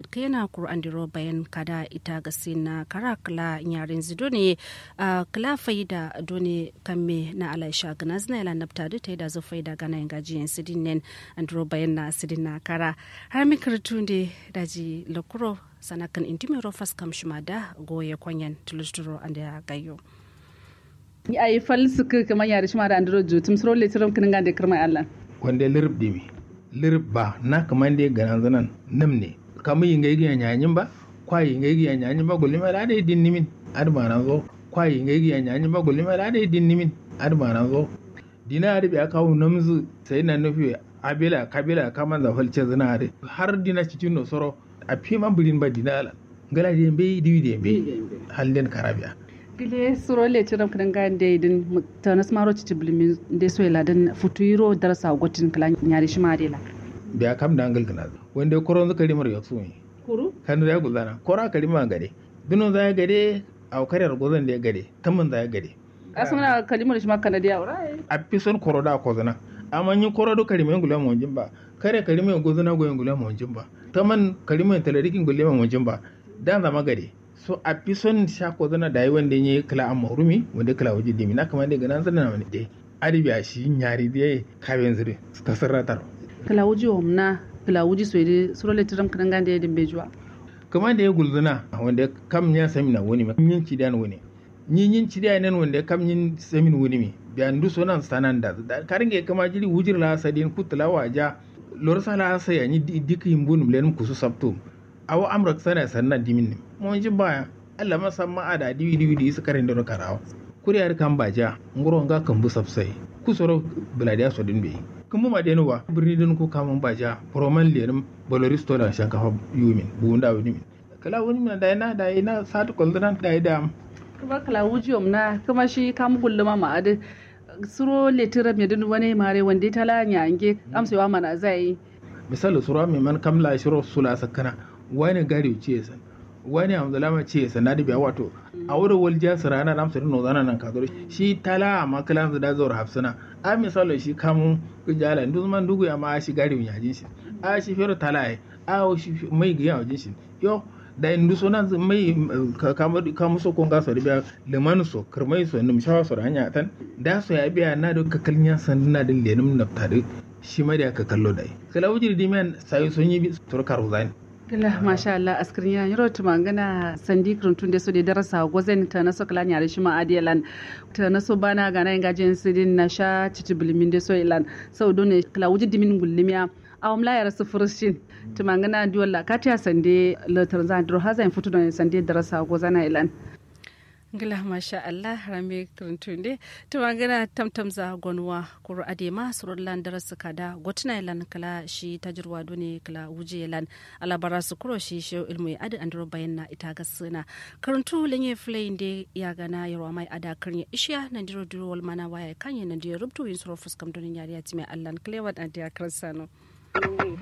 kena kur andiro bayan kada ita gasi na kara kala nyarin zido ne kala faida done kamme na alaisha gana zina ila nafta da ta yi da zo faida gana yin gajiyan sidin nen andiro bayan na sidin na kara har mi karatu ne daji lokuro sanakan intimero faskam shima da goye kwanyan tulusturo anda ya gayo. a yi falsuka kamar yare shi ma da andro jutum suro letirum kinin gande kirma Allah wanda lirb dimi lirb ba na kamar da ganan zanan nam ne kamar yin gaigi ya nyanyin ba kwa yin gaigi ya nyanyin ba gulima da dai din nimin adma nan zo kwa yin gaigi ya nyanyin ba gulima da dai din nimin adma nan zo dina arbi aka kawo namzu sai na nufi abila kabila kaman da falce zina har dina cikin no soro a fi man birin ba dina ala gala da bai diwi da bai halin karabiya gile suro le tiram kan ga de din tanas maro ci tiblimi de so ila dan futuro darasa gotin kala nyari shi ma dela biya kam da angal kana wanda koron zaka rimar ya su ne kuru kan ya gudana kora ka rima gade duno za ya gade a karyar gozan da ya gade tamman za ya gade asuna kalimar shi ma kana da yaura a fi son koro da kozana amma yin koro do karimai ngula mo jimba kare karimai gozana goyen ngula mo jimba taman karimai talarikin ngula mo jimba dan zama gade so a fi son sha ko zana da yi wanda ya kala a marumi wanda kala waje dimi na kamar da ganan zana wani dai aribi a shi nyari da ya kaben zire ta sarratar kala wuji omna kala wuji so ide suro le tiram kan gande din bejuwa kamar da ya gulzuna wanda kam ya sami na wani yin ci dan wani yin yin ci dan wanda kam yin sami wani mi da ndu so nan sanan da karinge kama jiri wujir la sadin kutla waja lor sala saya ni dikin bunum len kusu sabtum awa amrak sana sannan dimin ne mun ji baya Allah masa ma ada diwi diwi di su karin da karawa kuriyar kan baja ngoro nga kan bu sabsai ku soro buladiya so din be kuma ma denu wa birni din ko kamun baja proman lerim boloristo da shankafa yumin bunda wani min kala wani min da ina da ina satu koldan da ida kuma kala wuji omna kuma shi kam gulluma ma ade suro letira me din wani mare wanda ta la nyange amsewa mana zai misali suro mai man kamla shiro sula sakana wani gari ce san wani hamdulama ce san na dibiya wato a wurin waljiya su rana na amsa no zana nan kazoro shi tala a makalan su da zuwa hafsana a misali shi kamun kujala ndu man dugu ya ma shi gari ya jin shi a shi fero tala ai a shi mai giya wajin shi yo da indu so nan mai kamar kamu so kon gaso biya limanu so kirmai so nim shawa so hanya tan da so ya biya na da kakalnya san na da lenum naftare shi ma da ka kallo dai kala wujiri dimen sai sun yi turkar zani Gila masha Allah askirin ya yaro tuma gana sandi kirantun da su da darasa gwazen ta na sokala nyare shi ma adiyalan ta na so bana gana yin gajin sidin na sha cici bilimin da so ilan sau dole kala wuji dimin gullimiya awam la yara sufurshin tuma gana diwala katiya sande latar zan duro hazan fito da sande darasa gwazana ilan gila masha Allah rame kirtunde to magana tamtam za gonwa kuru adema surullan darasu kada gotuna ilan kala shi tajirwa done kala wuje ilan alabara su kuro shi shi ilmu adi andro bayan na ita ga suna karuntu lenye flay de ya gana yarwa mai ada karnya ishiya nan diro diro wal mana waya kanye nan diro rubtu yin suro fuskam donin yari ya time Allah klewan adiya karsano